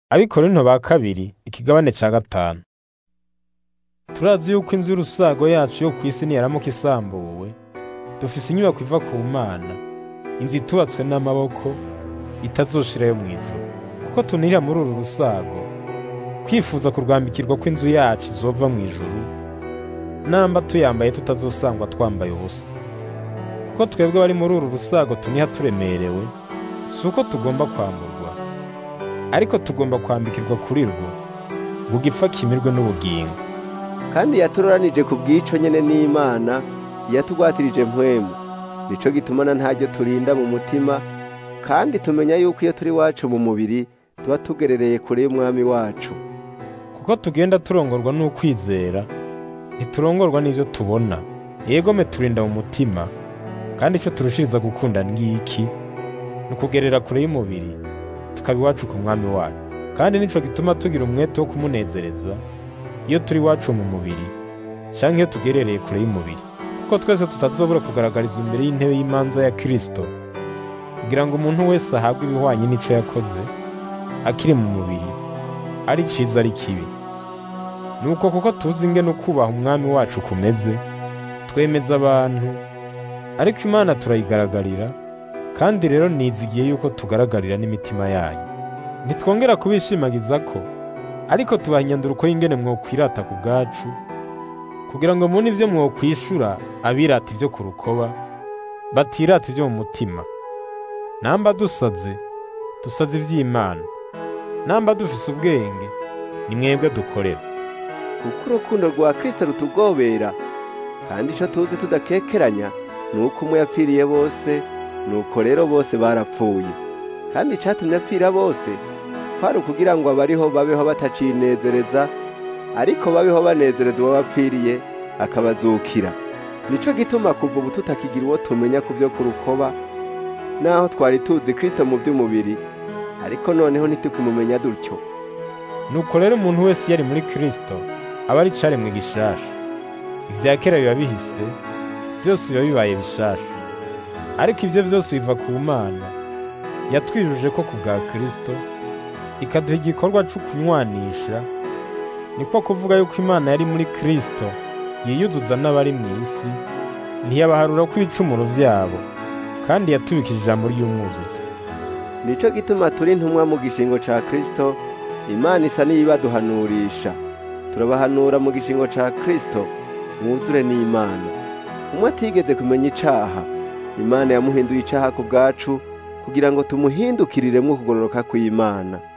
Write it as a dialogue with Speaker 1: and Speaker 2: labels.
Speaker 1: Abikorinto ba kabiri ikigabane ca gatanu turazi yuko inzu y'urusago yacu yo kw'isi niyaramuka isambuwe dufise inyubako iva ku mana inzu itubatswe n'amaboko itazoshirayo mw'ijuru kuko tunira muri uru rusago kwifuza kurwambikirwa kw'inzu yacu izova mw'ijuru namba tuyambaye tutazosangwa twambaye ubusa kuko twebwe bari muri uru rusago tuniha turemerewe si uko tugomba kwamburwa ariko tugomba kwambikirwa kuri rwo ngo ugipfa kimirwe n'ubugingo
Speaker 2: kandi yaturoranije ku bw'ico nyene n'Imana yatugwatirije mpwemu nico gitumana ntaryo turinda mu mutima kandi tumenya yuko iyo turi wacu mu mubiri tuba tugerereye kure y'umwami wacu
Speaker 1: kuko tugenda turongorwa n'ukwizera ntiturongorwa n'ivyo tubona yegome turinda mu mutima kandi ico turushiriza gukunda ngiki ni ukugerera kure y'umubiri tukaba iwacu ku mwami wacu kandi nico gituma tugira umwete wo kumunezereza iyo turi iwacu mu mubiri canke iyo tugerereye kure y'umubiri kuko twese tutazobura kugaragarizwa imbere y'intebe y'imanza ya Kristo kugira ngo umuntu wese ahabwe ibihwanye n'ico yakoze akiri mu mubiri ari ciza ari kibi nuko kuko tuzi ingene ukubaha umwami wacu kumeze twemeza abantu ariko imana turayigaragarira kandi rero nizigiye yuko tugaragarira n'imitima yanyu ntitwongera kubishimagiza ko ariko tubaha inyanduruko y'ingene mwokwirata ku bwacu kugira ngo mubone ivyo mwokwishura abirata ivyo ku rukoba batirata ivyo mu mutima namba dusaze dusaze ivy'imana namba dufise ubwenge ni mwebwe dukorera
Speaker 2: kuko urukundo rwa Kristo rutugobera kandi ico tuzi tudakekeranya ni uko umwe yapfiriye bose nuko rero bose barapfuye kandi icatumye apfira bose kwari ukugira ngo abariho babeho batacinezereza ariko babeho banezereza uwo bapfiriye akabazukira nico gituma kuva ubu tutakigira uwo tumenya ku vyo ku rukoba naho twari tuzi Kristo mu by'umubiri ariko noneho ntitukimumenya dutyo
Speaker 1: nuko rero umuntu wese yari muri Kristo aba ari caremwe gishasha ivya kera biba bihise vyose biba bibaye bishasha ariko ivyo vyose biva ku mana yatwijuje ko ku bwa Kristo ikaduha igikorwa co kunywanisha niko kuvuga yuko imana yari muri Kristo yiyuzuza n'abari mw'isi ntiyabaharura ko ibicumuro vyabo kandi yatubikije ijambo ry'umwuzuzi
Speaker 2: nico gituma turi ntumwa mu gishingo ca Kristo Imana isa n'iyibaduhanurisha turabahanura mu gishingo ca Kristo mwuzure n'Imana umwe atigeze kumenya icaha Imana yamuhinduye icaha ku bwacu kugira ngo tumuhindukiriremwo kugororoka kw'Imana